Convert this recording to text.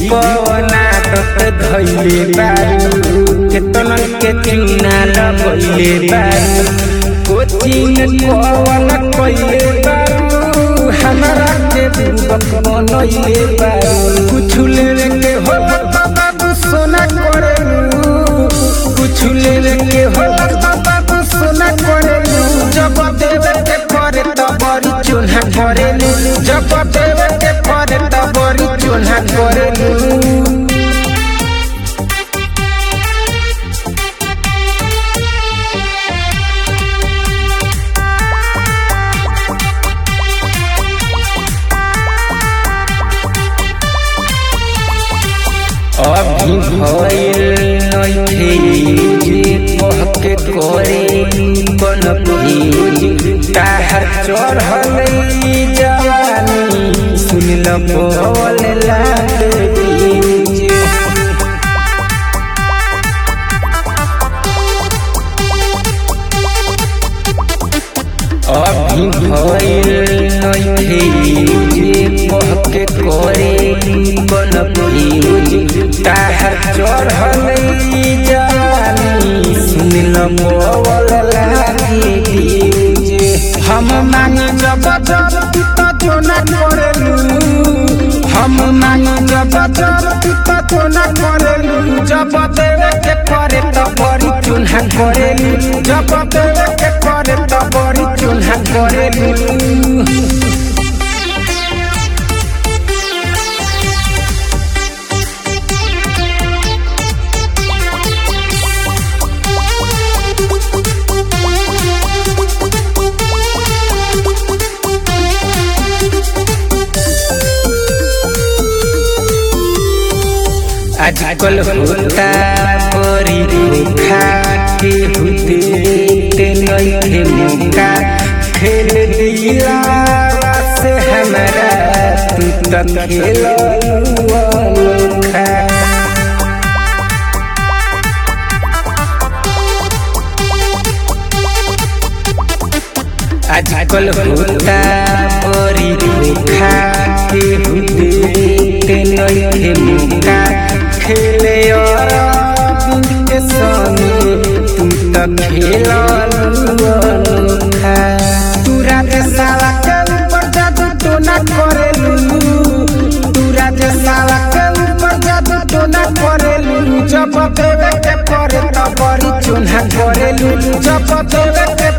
पवना तत धैले बारू केतन के चुना लगैले बारू कोचिंग पवन कैले बारू हमारा के बुबक बनैले बारू कुछ लेवे के हो बाबू सोना करेलू कुछ लेवे के हो बाबू सोना करेलू जब देवे के करे त बड़ी चुन्हा करेलू जब देवे के करे त बड़ी चुन्हा करेलू अभी भइल नइखे जे कहके करे बन भीज ताहर चढ़ल जवानी सुन ल बोल लागे बीज अभी भइल नइखे जे कहके करे बन भीज ताहर चढ़ल जवानी सुन ल बोल लागे बीज हम मांगे जब जब पिता तो न करेलू हम मांगे जब जब पिता तो न करेलू जब देवे के करे त बड़ी चुन्हा करेलू जब देवे के करे त बड़ी चुन्हा करेलू आजकल होता परी धोखा के होते ते नइखे मौका खेल दिला से हमारा तू तक खेललू अनोखा आजकल होता परी धोखा के होते ते नइखे मौका खेले और के संगे तू त खेललू अनोखा तू रात साला के ऊपर जादू तो ना करेलू तू रात साला के ऊपर जादू तो ना करेलू जब देवे के करे त बड़ी चुन्हा करेलू जब देवे के